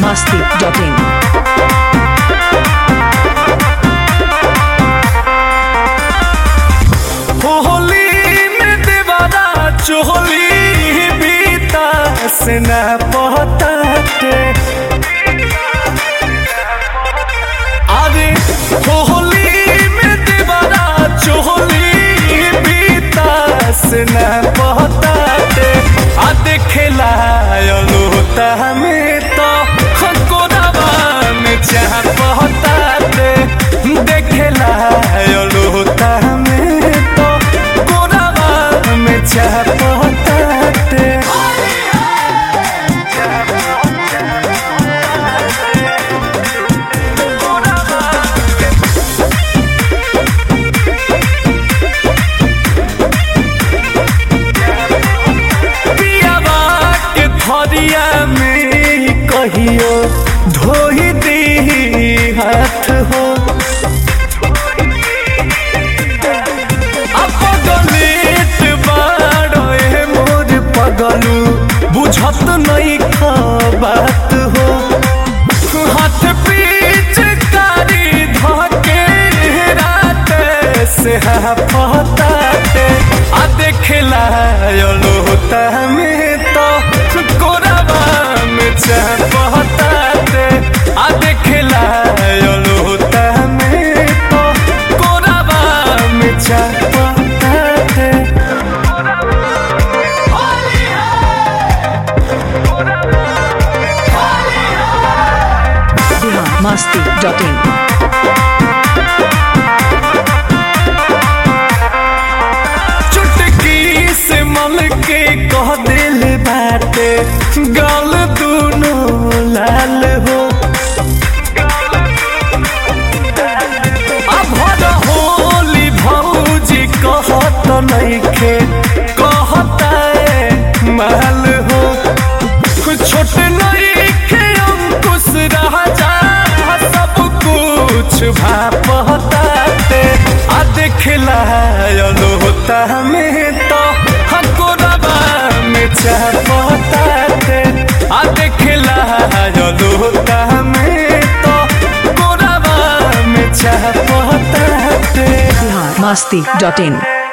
masti.in. Holi में देवारा चोली बीता से न पहताटे अरे होली में देवारा चोली बीता से न पहताटे आ देखेला लोता में तो कोराबा में चाह पहताटे देखेला लोता में तो कोराबा में चाह पहताटे पियावा के थरिया में कहियो धोई दी हाथ हो अपगलित बाड़ो ए मोर पगलू बुझत नहीं बात हो हाथ पीछ कारी धके रात से पहताते आ देखला लोता में तो कोराबा में चाह पहताते आ देखला लोता में तो कोराबा में चाह पहताते Bihar masti.in. चुटकी से मल के कह दिल बाटे गल दूनो लाल हो अब हर होली भौजी कहत नइखे कहता है माल हो छोट नइखे अंकुश राजा सब कुछ भापताते आ देखला लोता में तो हकोरबा में चापताते आ देखला लोता में तो कोरबा में चापताते Bihar masti.in.